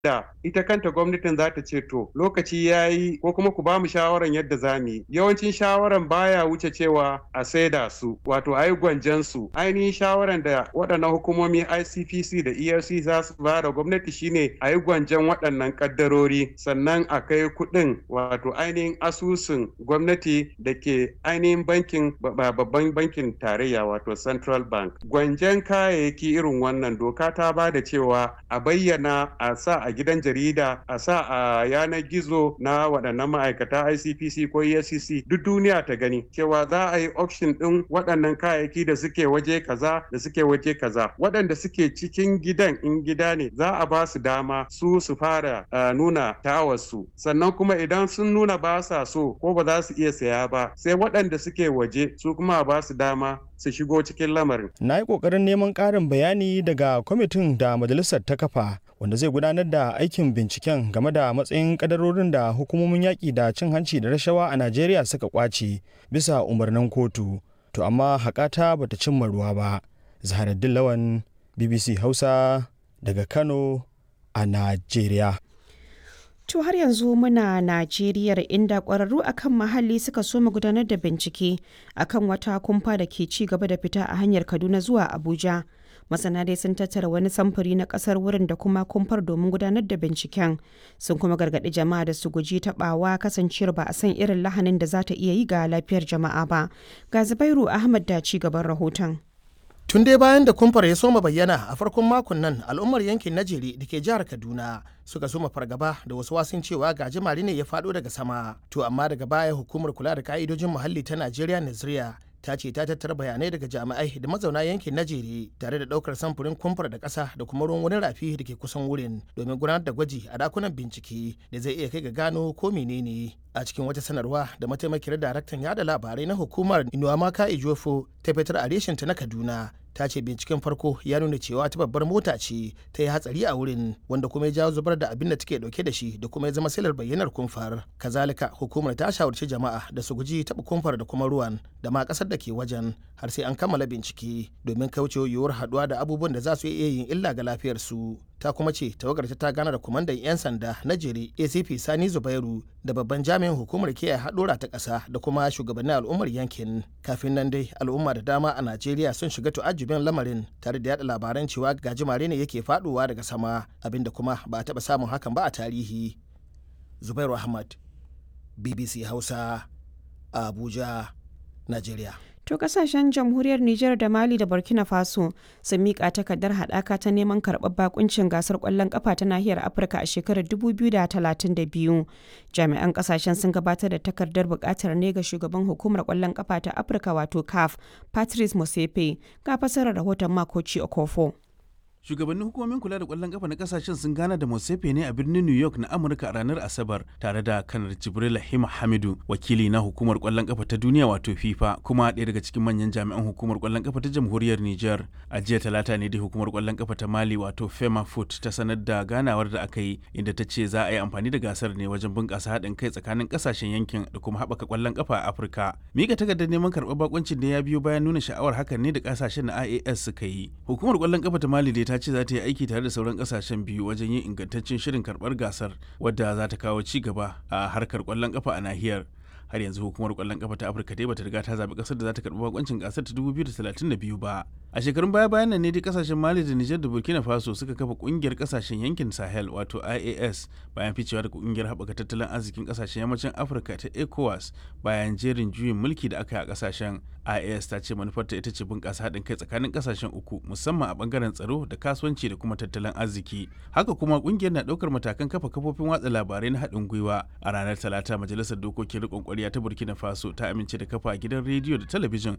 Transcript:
da ita kanta gwamnatin za ta ce to lokaci ya yi ko kuma ku ba mu shawaran yadda za mu yi yawancin shawaran baya wuce cewa a saida su wato a yi gwanjan su ainihin shawaran da waɗannan hukumomi ICPC da ERC za su ba da gwamnati shine a yi gwanjan waɗannan kaddarori sannan a kai kuɗin wato ainihin asusun gwamnati da ke ainihin bankin babban bankin tarayya wato central bank gwanjan kayayyaki irin wannan doka ta ba da cewa a bayyana a sa a gidan jarida a sa a yanar gizo na waɗannan ma'aikata ICPC ko EFCC duk duniya ta gani cewa za a yi auction ɗin waɗannan kayayyaki da suke waje kaza da suke waje kaza waɗanda suke cikin gidan in gida ne za a ba su dama su su fara uh, nuna tawarsu sannan kuma idan sun nuna ba sa so ko ba za su iya saya ba sai waɗanda suke waje su kuma ba su dama su shigo cikin lamarin. Na yi ƙoƙarin neman ƙarin bayani daga kwamitin da majalisar ta kafa wanda zai gudanar da aikin binciken game da matsayin kadarorin da hukumomin yaƙi da cin hanci da rashawa a Najeriya suka ƙwace bisa umarnin kotu. To amma haƙata bata cimma ruwa ba. Zaharaddin Lawan BBC Hausa daga Kano a Najeriya. To har yanzu muna Najeriya inda ƙwararru akan muhalli suka soma gudanar da bincike akan wata kumfa da ke ci gaba da fita a hanyar Kaduna zuwa Abuja. Masana dai sun tattara wani samfuri na ƙasar wurin da kuma kumfar domin gudanar da binciken. Sun kuma gargaɗi jama'a da su guji taɓawa kasancewar ba a san irin lahanin da za ta iya yi ga lafiyar jama'a ba. Ga Zubairu Ahmad da ci gaban rahoton. Tun dai bayan da kumfar ya soma bayyana a farkon makon nan al'ummar yankin Najeri da ke jihar Kaduna suka soma fargaba da wasu wasun cewa gajimare ne ya faɗo daga sama. To amma daga baya hukumar kula da ka'idojin muhalli ta Najeriya Naziriya ta ce ta tattara bayanai daga jami'ai da mazauna yankin Najeri tare da daukar samfurin kumfar da ƙasa da kuma ruwan wani rafi da ke kusan wurin domin gudanar da gwaji a dakunan bincike da zai iya kai ga gano ko menene. a cikin wata sanarwa da mataimakiyar daraktan yada labarai na hukumar inuwamaka ijofo ta fitar a reshinta na kaduna ta ce binciken farko ya nuna cewa ta babbar mota ce ta yi hatsari a wurin wanda kuma ya jawo zubar da abin da take dauke da shi da kuma ya zama silar bayyanar kumfar kazalika hukumar ta shawarci jama'a da su guji taɓa kumfar da kuma ruwan da ma ƙasar da ke wajen har sai an kammala bincike domin kaucewa yiwuwar haɗuwa da abubuwan da za su iya yin illa ga lafiyarsu ta kuma ce tawagar ta gana da kwamandan 'yan sanda na jere acp sani zubairu da babban jami'in hukumar kiyaye haɗura ta ƙasa da kuma shugabannin al'ummar yankin kafin nan dai al'umma da dama a najeriya sun shiga tu'ajjubin lamarin tare da yada labaran cewa gajimare ne yake faɗowa daga sama abinda kuma ba a taɓa samun hakan ba a tarihi zubairu ahmad bbc hausa abuja najeriya To kasashen jamhuriyar Nijar da Mali da Burkina Faso sun miƙa takardar haɗaka ta neman karɓar bakuncin gasar ƙwallon ƙafa ta nahiyar Afirka a shekarar 2032. Jami'an kasashen sun gabatar da takardar buƙatar ne ga shugaban hukumar ƙwallon ƙafa ta Afirka wato CAF, Patrice Motsepe, ga fasarar rahoton Makoci Okofo. shugabannin hukumomin kula da kwallon kafa na kasashen sun gana da Mosefe ne a birnin New York na Amurka a ranar Asabar tare da kanar Jibril Hima Hamidu wakili na hukumar kwallon kafa ta duniya wato FIFA kuma ɗaya daga cikin manyan jami'an hukumar kwallon kafa ta jamhuriyar Niger a jiya talata ne da hukumar kwallon kafa ta Mali wato Fema Foot ta sanar da ganawar da aka yi inda ta ce za a yi amfani da gasar ne wajen bunƙasa haɗin kai tsakanin kasashen yankin da kuma haɓaka kwallon kafa a Afirka mika takardar neman karɓar bakuncin da ya biyo bayan nuna sha'awar hakan ne da kasashen na IAS suka yi hukumar kwallon kafa ta Mali dai ta ce za ta yi aiki tare da sauran kasashen biyu wajen yin ingantaccen shirin karbar gasar wadda za ta kawo ci gaba a harkar kwallon kafa a nahiyar har yanzu hukumar kwallon kafa ta afirka dai bata riga ta zaɓi ƙasar da za ta karɓi bakoncin gasar ta 2032 ba a shekarun baya bayan nan ne dai kasashen mali da nijar da burkina faso suka kafa ƙungiyar kasashen yankin sahel wato ias bayan ficewa da ƙungiyar haɓaka tattalin arzikin kasashen yammacin afirka ta ecowas bayan jerin juyin mulki da aka yi a kasashen ias ta ce manufarta ita ce bunƙasa haɗin kai tsakanin kasashen uku musamman a ɓangaren tsaro da kasuwanci da kuma tattalin arziki haka kuma ƙungiyar na ɗaukar matakan kafa kafofin watsa labarai na haɗin gwiwa a ranar talata majalisar dokokin riƙon ƙwarya ta burkina faso ta amince da kafa gidan rediyo da talabijin